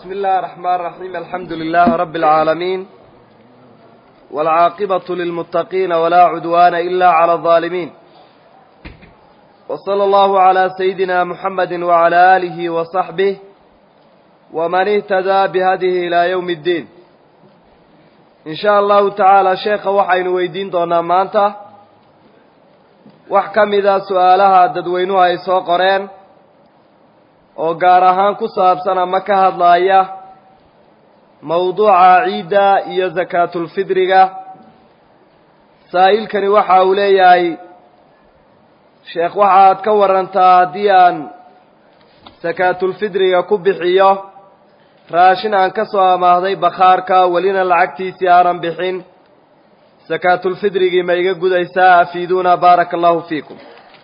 بسم الله الرحمن الرحيم الحمد لله رب العالمين والعاقبة للمتقين ولا عدوان إلا على الظالمين وصلى الله على سيدنا محمد وعلى آله وصحبه ومن اهتدى بهذه إلى يوم الدين إن شاء الله تعالى شيخ وحين ويدين دونا مانتا وحكم إذا سؤالها ددوينها يسوى قرين oo gaar ahaan ku saabsan ama ka hadlaaya mawduuca ciidda iyo sakaatulfidriga saa'ilkani waxa uu leeyahay sheekh waxaad ka warantaa haddii aan sakaatulfidriga ku bixiyo raashin aan ka soo amaahday bakhaarka welina lacagtiisii aanan bixin sakaatulfidrigii ma iga gudaysaa afiiduuna baaraka allahu fiikum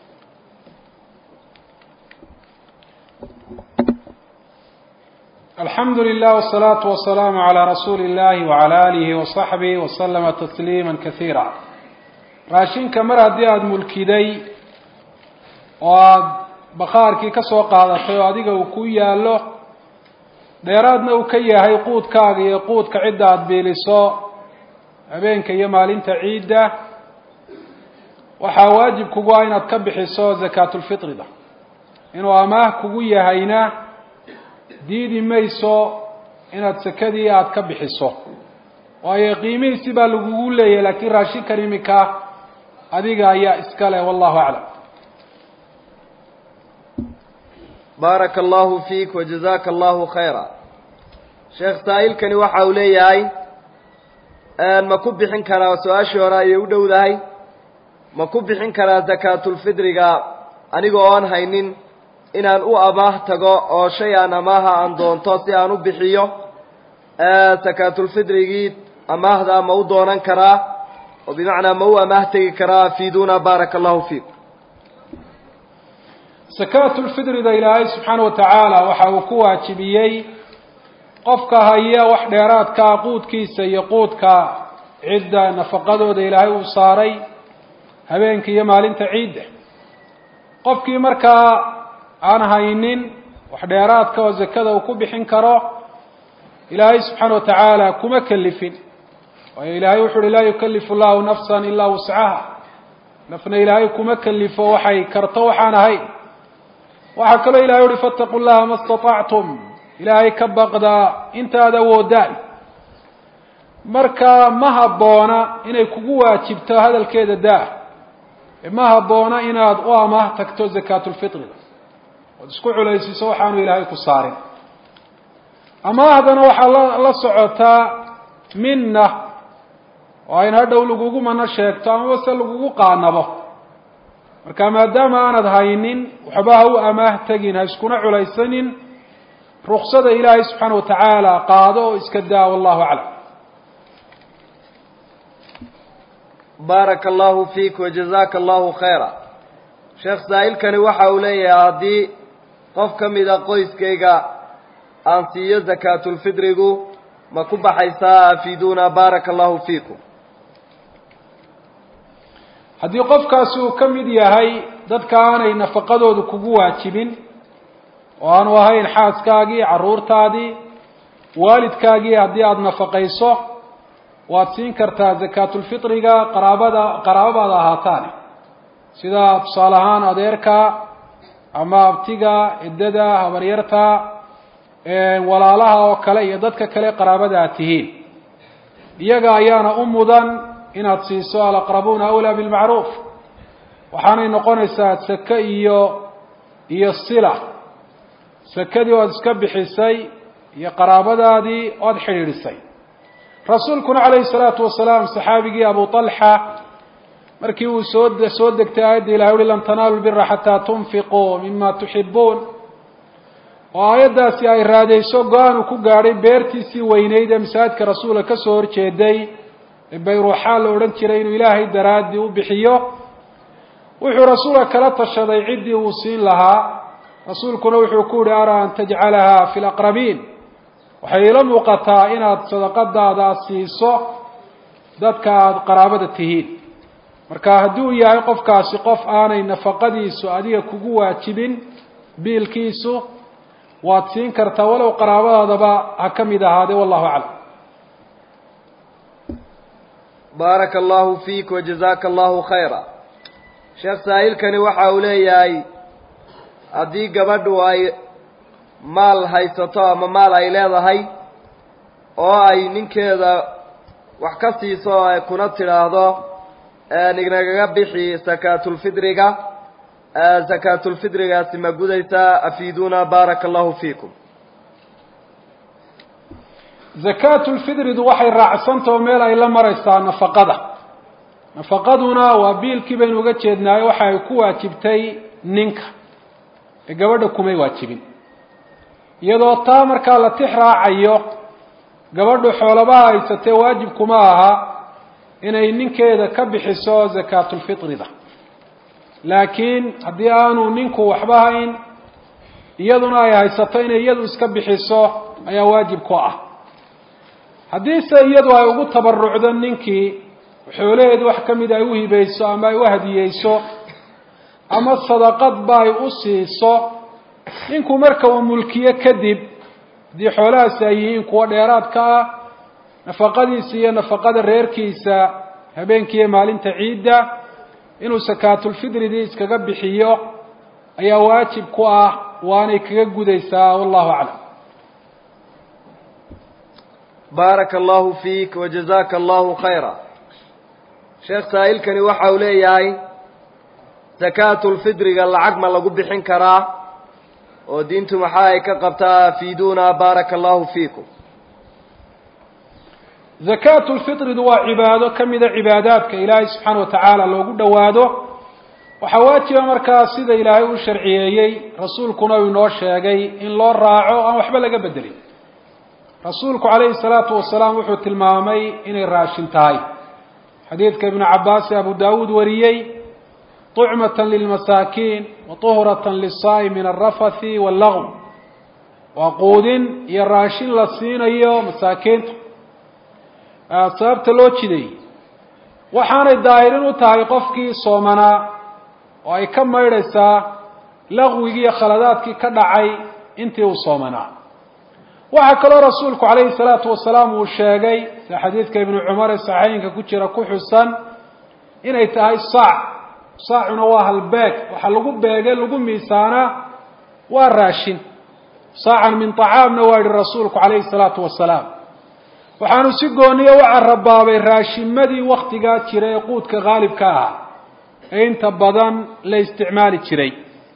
alxamdu lilah wsalaatu wasalaamu calaa rasuuli illahi wacala aalihi wasaxbihi wasalama tasliima kasiira raashinka mar haddii aada mulkiday oo aada bakhaarkii ka soo qaadatay oo adiga uu ku yaallo dheeraadna uu ka yahay quudkaaga iyo quudka cidda aada biiliso habeenka iyo maalinta ciidda waxaa waajib kugu ah inaad ka bixiso zakaatulfitrida inuu amaah kugu yahayna diidi mayso inaad sekadii aada ka bixiso waayo qiimihiisi baa lagugu leeyahay laakiin raashinkan iminka adiga ayaa iska leh wallahu aclam baaraka allahu fiik wajazaka allahu khayra sheekh saa'ilkani waxa uu leeyahay ma ku bixin karaa su-aashii hore ayay u dhowdahay ma ku bixin karaa zakaatulfidriga aniga oon haynin inaan u amaah tago oo shay aan amaaha aan doonto si aan u bixiyo sakaatulfidrigii amaahda ma u doonan karaa oo bimacnaa ma u amaah tegi karaa afiiduuna baaraka allahu fiikum sakaatulfidrida ilaahay subxaana wa tacaala waxa uu ku waajibiyey qofka haya wax dheeraadkaa quudkiisa iyo quudka cidda nafaqadooda ilaahay uu saaray habeenka iyo maalinta ciidda qofkii markaa aan haynin wax dheeraadka oo zakada uu ku bixin karo ilaahay subxaana wa tacaala kuma kelifin waayo ilaahay wuxu uhi laa yukalifu llahu nafsan ilaa wuscaha nafna ilaahay kuma kelifo waxay karto waxaan ahayn waxaa kaloo ilahay uhi fattaqu llaha ma istatactum ilaahay ka baqda intaad awoodaan marka ma habboona inay kugu waajibto hadalkeeda daa ma habboona inaad u amaah tagto zakaatulfitriga ood isku culaysiiso waxaanu ilaahay ku saarin amaahdana waxaa la la socotaa minna oo ayn hadhow lagugu mano sheegto amaba se lagugu qaanabo marka maadaama aanad haynin waxba ha u amaah tegin ha iskuna culaysanin ruksada ilaahay subxaana wa tacaala qaado oo iska daa wallahu aclam baaraka allahu fiik wajazaka allahu khayra sheekh saa'ilkani waxa uu leeyahay haddii qof ka mida qoyskayga aan siiyo zakaatulfidrigu ma ku baxaysaa afiiduuna baaraka allahu fiikum haddii qofkaasi uu ka mid yahay dadka aanay nafaqadoodu kugu waajibin oo aanu ahayn xaaskaagii carruurtaadii waalidkaagii haddii aada nafaqayso waad siin kartaa zakaatulfitriga qaraabada qaraababaada ahaataane sida tusaale ahaan adeerka ama abtiga ciddada habaryarta walaalaha oo kale iyo dadka kale qaraabada aad tihiin iyaga ayaana u mudan inaad siiso alaqrabuuna awlaa bilmacruuf waxaanay noqonaysaa sake iyo iyo sila sakadii oad iska bixisay iyo qaraabadaadii oad xidhiidhisay rasuulkuna calayhi salaatu wasalaam saxaabigii abu talxa markii uu soo soo degtay aayadda ilahay uhi lan tanaalu lbira xataa tunfiquu mima tuxibuun oo aayaddaasi ay raadayso go-aan uu ku gaadhay beertiisii weyneyd ee masaajidka rasuulka ka soo horjeeday ee bayruuxaa la odhan jiray inuu ilaahay daraaddii u bixiyo wuxuu rasuulka kala tashaday ciddii uu siin lahaa rasuulkuna wuxuu ku yihi araa an tajcalaha fi laqrabiin waxay ila muuqataa inaad sadaqadaada siiso dadka aada qaraabada tihiin marka hadduu yahay qofkaasi qof aanay nafaqadiisu adiga kugu waajibin biilkiisu waad siin kartaa walow qaraabadaadaba ha ka mid ahaadee wallahu aclam baaraka allahu fiik wajazaaka allahu khayra sheekh saa'ilkani waxa uu leeyahay haddii gabadhu ay maal haysato ama maal ay leedahay oo ay ninkeeda wax ka siiso kuna tidhaahdo nignagaga bixi sakaatulfidriga sakaatulfidrigaasi ma gudaysaa afiiduuna baaraka allahu fiikum zakaatulfidridu waxay raacsantao meel ay la maraysaa nafaqada nafaqaduna waa biilkii baynu uga jeednaayo waxa ay ku waajibtay ninka ee gabadha kumay waajibin iyadoo taa markaa la tix raacayo gabadhu xoolabaha haysatee waajib kuma aha inay ninkeeda ka bixiso zakaatulfitrida laakiin haddii aanu ninku waxba hayn iyaduna ay haysato inay iyadu iska bixiso ayaa waajib ku ah haddiise iyadu ay ugu tabarucdo ninkii xoolaheedu wax ka mid ay u hibayso ama ay u hadiyeyso ama sadaqadba ay u siiso ninku marka uu mulkiyo kadib haddii xoolahaasi ay yihiin kuwa dheeraadka ah nafaqadiisa iyo nafaqada reerkiisa habeenkiiyo maalinta ciidda inuu sakaatulfidridii iskaga bixiyo ayaa waajib ku ah waanay kaga gudaysaa wallahu aclam baaraka allahu fiik wajazaaka allahu khayra sheekh saa'ilkani waxa uu leeyahay sakaatulfidriga lacag ma lagu bixin karaa oo diintu maxa ay ka qabtaa afiiduuna baaraka allahu fiikum zakaatulfitridu waa cibaado ka mida cibaadaadka ilaahay subxaana wa tacaala loogu dhowaado waxaa waajiba markaa sida ilaahay u sharciyeeyey rasuulkuna uu inoo sheegay in loo raaco aan waxba laga bedelin rasuulku calayhi salaatu wasalaam wuxuu tilmaamay inay raashin tahay xadiidka ibnu cabaas ee abu daawuud wariyey طucmatan lilmasaakiin wa طuhratan liلsaa'i min alrafathi wاllagw waa quudin iyo raashin la siinayo masaakiinta sababta loo jideeyey waxaanay daahirin u tahay qofkii soomanaa oo ay ka maydhaysaa laqwigii iyo khaladaadkii ka dhacay intii uu soomanaa waxaa kaloo rasuulku calayhi salaatu wasalaam uu sheegay sida xadiidka ibnu cumar ee saxiixinka ku jira ku xusan inay tahay saac saacuna waa halbeeg waxa lagu beege lagu miisaanaa waa raashin saacan min طacaamna waa yihi rasuulku calayhi salaatu wasalaam waxaanu si gooniya u carabaabay raashimadii waktigaa jira ee quudka haalibka ahaa ee inta badan la isticmaali jiray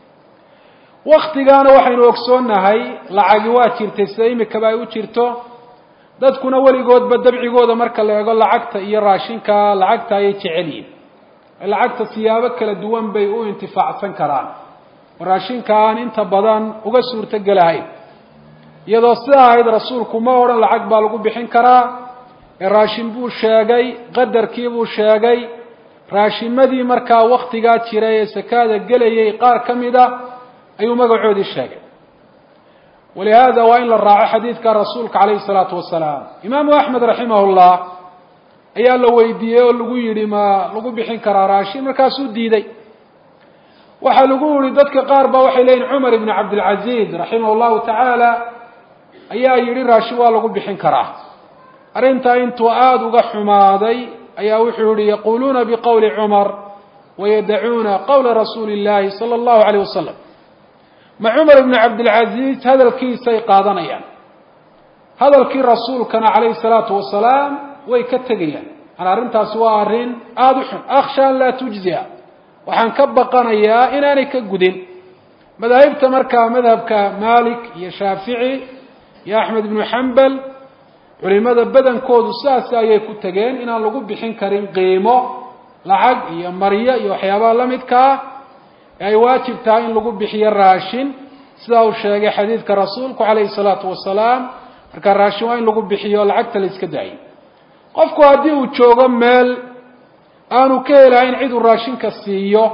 waktigaana waxaynu ogsoonnahay lacagi waa jirtay sida imikaba ay u jirto dadkuna weligoodba dabcigooda marka la eego lacagta iyo raashinka lacagta ayay jecel yihin lacagta siyaabo kala duwan bay u intifaacsan karaan oo raashinka aan inta badan uga suurto gelahayn iyadoo sidaa ahayd rasuulku ma odhan lacag baa lagu bixin karaa ee raashin buu sheegay qadarkii buu sheegay raashimadii markaa waktigaa jiray ee sakaada gelayay qaar ka mid a ayuu magacoodii sheegay walihaada waa in la raaco xadiidka rasuulka calayhi salaatu wasalaam imaamu axmed raximahullah ayaa la weydiiyey oo lagu yidhi ma lagu bixin karaa raashin markaasuu diiday waxaa lagu yihi dadka qaar ba waxay leyihin cumar ibn cabdilcaziz raximah llahu tacaala ayaa yidhi raashin waa lagu bixin karaa arrintaa intuu aada uga xumaaday ayaa wuxuu yihi yaquluuna biqowli cumar wayadacuuna qowla rasuuli اllahi salى اllahu alayh wasalam ma cumar ibn cabdilcaziz hadalkiisay qaadanayaan hadalkii rasuulkana calayhi salaatu wasalaam way ka tegayaan an arrintaasi waa arrin aada u xun akhsha an laa tujzia waxaan ka baqanayaa inaanay ka gudin madaahibta markaa madhabka malik iyo shaafici iyo axmed ibnu xambal culimada badankoodu sidaas ayay ku tegeen inaan lagu bixin karin qiimo lacag iyo maryo iyo waxyaabaha la midkaa ee ay waajib tahay in lagu bixiyo raashin sidaa uu sheegay xadiidka rasuulku calayhi salaatu wasalaam markaa raashin waa in lagu bixiyo lacagta la iska daayo qofku haddii uu joogo meel aanu ka helahayn cid uu raashinka siiyo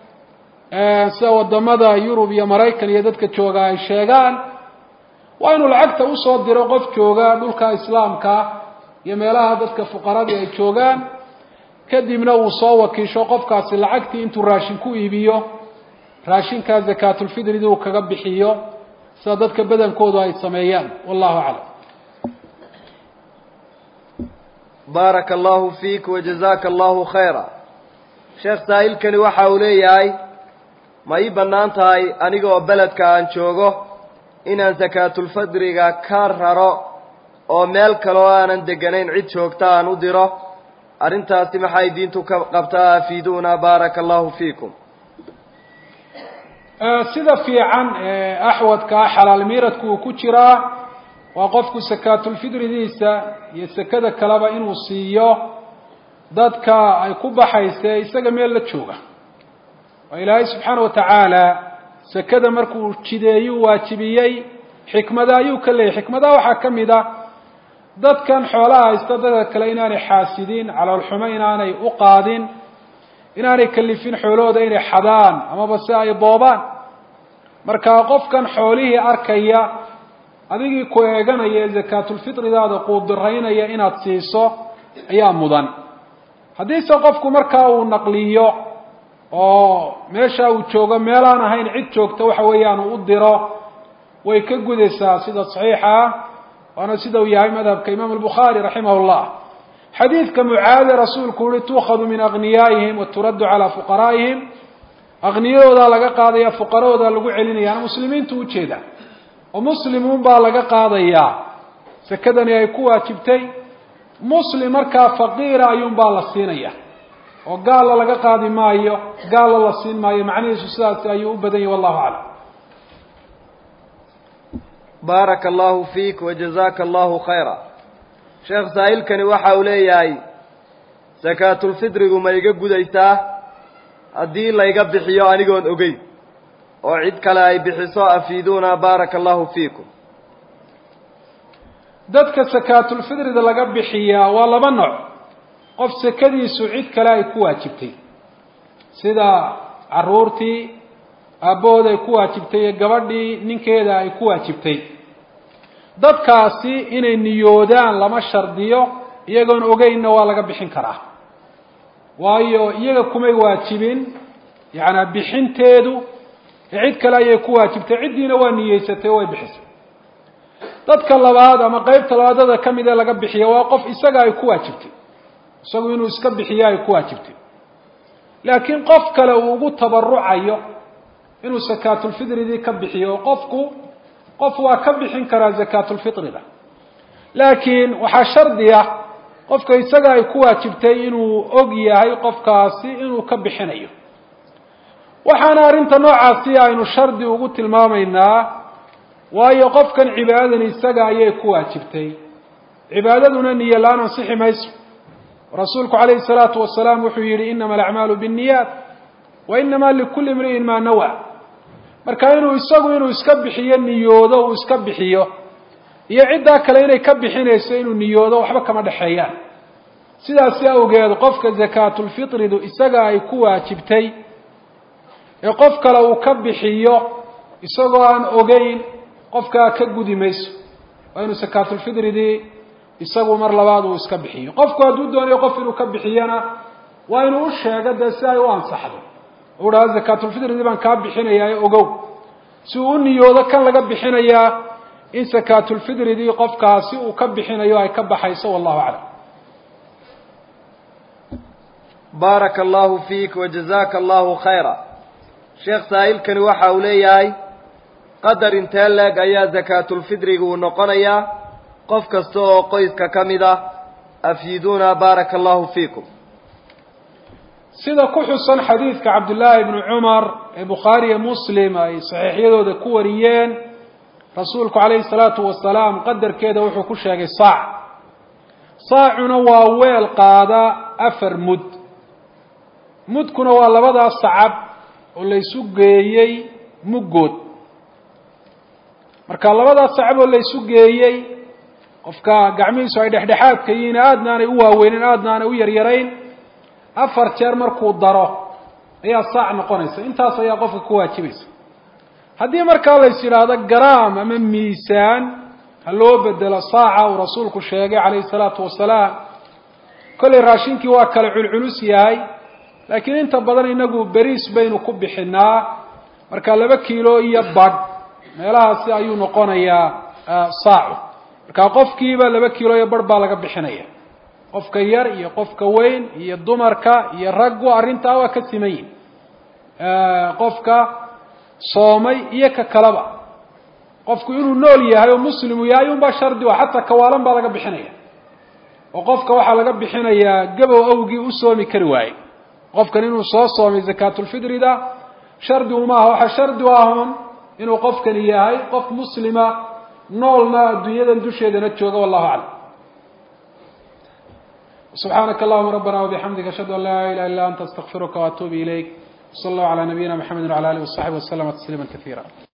sida wadamada yurub iyo maraykan iyo dadka jooga ay sheegaan waa inuu lacagta usoo diro qof jooga dhulka islaamka iyo meelaha dadka fuqaradii ay joogaan kadibna uu soo wakiisho qofkaasi lacagtii intuu raashin ku iibiyo raashinkaa zakaatulfidridi uu kaga bixiyo sida dadka badankoodu ay sameeyaan wallahu aclam baaraka allahu fiik wajazaka allahu khayra sheekh saa'ilkani waxa uu leeyahay ma ii bannaan tahay aniga oo beledka aan joogo inaan sakaatulfadriga ka raro oo meel kale oo aanan deganayn cid joogta aan u diro arrintaasi maxay diintu ka qabtaa afiiduuna baaraka allahu fiikum sida fiican axwadka ah xalaal miiradku uu ku jiraa waa qofku sakaatulfidridiisa iyo sekada kaleba inuu siiyo dadka ay ku baxayse isaga meel la jooga oo ilaahay subxaana wa tacaala sekada markuu jideeyuu waajibiyey xikmada ayuu ka leeyahy xikmadaha waxaa ka mid a dadkan xoolaha haysta dadka kale inaanay xaasidin caloolxumo inaanay u qaadin inaanay kalifin xoolahooda inay xadaan amaba si ay boobaan marka qofkan xoolihii arkaya adigii ku eeganaya ee zakaatulfitridaada quudiraynaya inaad siiso ayaa mudan haddiise qofku markaa uu naqliyo oo meesha uu joogo meelaan ahayn cid joogta waxa weeyaan uu u diro way ka gudaysaa sida saxiixa ah waana sida uu yahay madhabka imaam albukhaari raximah llah xadiidka mucaade rasuulku uhi tuukhadu min agniyaaihim wa turaddu calaa fuqaraa'ihim akniyadoodaa laga qaadaya fuqarahooda lagu celinayaan muslimiintu ujeeda oo muslimuun baa laga qaadayaa sekadani ay ku waajibtay muslim markaa faqiira ayuunbaa la siinaya oo gaalla laga qaadi maayo gaalla la siin maayo macnihiisu sidaasi ayuu u badan yahy wallahu aclam baaraka allahu fiik wajazaka allahu khayra sheekh saa'ilkani waxa uu leeyahay sakaatulfidrigu ma iga gudaysaa haddii layga bixiyo anigoon ogeyn oo cid kale ay bixiso afiiduuna baaraka allahu fiikum dadka sakaatulfidrida laga bixiyaa waa laba nooc qof sekadiisu cid kale ay ku waajibtay sida caruurtii aabbahood ay ku waajibtay iyo gabadhii ninkeeda ay ku waajibtay dadkaasi inay niyoodaan lama shardiyo iyagoon ogeynna waa laga bixin karaa waayo iyaga kumay waajibin yacanaa bixinteedu cid kale ayay ku waajibtay ciddiina waa niyeysatay oo way bixisay dadka labaad ama qeybta labaadada ka mid ee laga bixiya waa qof isaga ay ku waajibtay isagu inuu iska bixiyo ay ku waajibtay laakiin qof kale uu ugu tabarucayo inuu sakaatulfidridii ka bixiyo qofku qof waa ka bixin karaa zakaatulfitrida laakiin waxaa shardi ah qofka isaga ay ku waajibtay inuu og yahay qofkaasi inuu ka bixinayo waxaana arrinta noocaasi aynu shardi ugu tilmaamaynaa waayo qofkan cibaadadan isaga ayay ku waajibtay cibaadaduna niyo la-aan ansixi mayso rasuulku calayhi salaatu wasalaam wuxuu yihi inama alacmaalu binniyaat wa inama likulli imri'in maa nawa marka inuu isagu inuu iska bixiyo niyoodo uu iska bixiyo iyo ciddaa kale inay ka bixinayso inuu niyoodo waxba kama dhexeeyaan sidaasi awgeed qofka zakaatulfitridu isaga ay ku waajibtay ee qof kale uu ka bixiyo isagoo aan ogeyn qofkaa ka gudi mayso waa inuu sakaatulfidridii isagu mar labaad uu iska bixiyo qofku hadduu doonayo qof inuu ka bixiyana waa inuu u sheego dee si ay u ansaxdo u dhaha zakaatulfidridii baan kaa bixinayaa ee ogow si uu u niyoodo kan laga bixinayaa in sakaatulfidridii qofkaasi uu ka bixinayo ay ka baxayso wallahu aclam baaraka allahu fiik wajazaka allahu khayra sheekh saa'ilkani waxa uu leeyahay qadar intee leeg ayaa zakaatulfidriga uu noqonayaa qof kasta oo qoyska ka mid ah afyiduuna baaraka allahu fiikum sida ku xusan xadiidka cabdullaahi ibnu cumar ee bukhaari iyo muslim ay saxiixyadooda ku wariyeen rasuulku calayhi salaatu wasalaam qadarkeeda wuxuu ku sheegay saac saacuna waa weel qaada afar mud mudkuna waa labadaas sacab oo laysu geeyey muggood marka labadaas sacab oo laysu geeyey qofka gacmihiisu ay dhexdhexaadka yihiin aadna aanay u waaweynin aadna aanay u yaryarayn afar jeer markuu daro ayaa saac noqonaysa intaas ayaa qofka ku waajibaysa haddii markaa lays yidhaahdo garaam ama miisaan ha loo bedelo saaca uu rasuulku sheegay calayhi salaatu wasalaam kollay raashinkii waa kale culculus yahay laakiin inta badan inagu beriis baynu ku bixinaa marka laba kiilo iyo badh meelahaasi ayuu noqonayaa saacu marka qofkiiba laba kilo iyo bar baa laga bixinaya qofka yar iyo qofka weyn iyo dumarka iyo raggu arrintaa waa ka siman yihin qofka soomay iyo ka kaleba qofku inuu nool yahay oo muslimu yahay unbaa shardi a xataa kawaalan baa laga bixinaya oo qofka waxaa laga bixinayaa gabow awgii u soomi kari waaye qofkan inuu soo soomay zakaatulfitrida shardi umaaha waxaa shardi u ahun inuu qofkani yahay qof muslima noolna adduunyadan dusheedana jooga wallahu aclam subxaanaka allahuma rabbana wabixamdika ashhadu an laa ilaha illa anta astaqfiruka waatuubu ilayk wsala allahu calaa nabiyina mxamedi wala alih wasaxbi waslama tasliima kaiira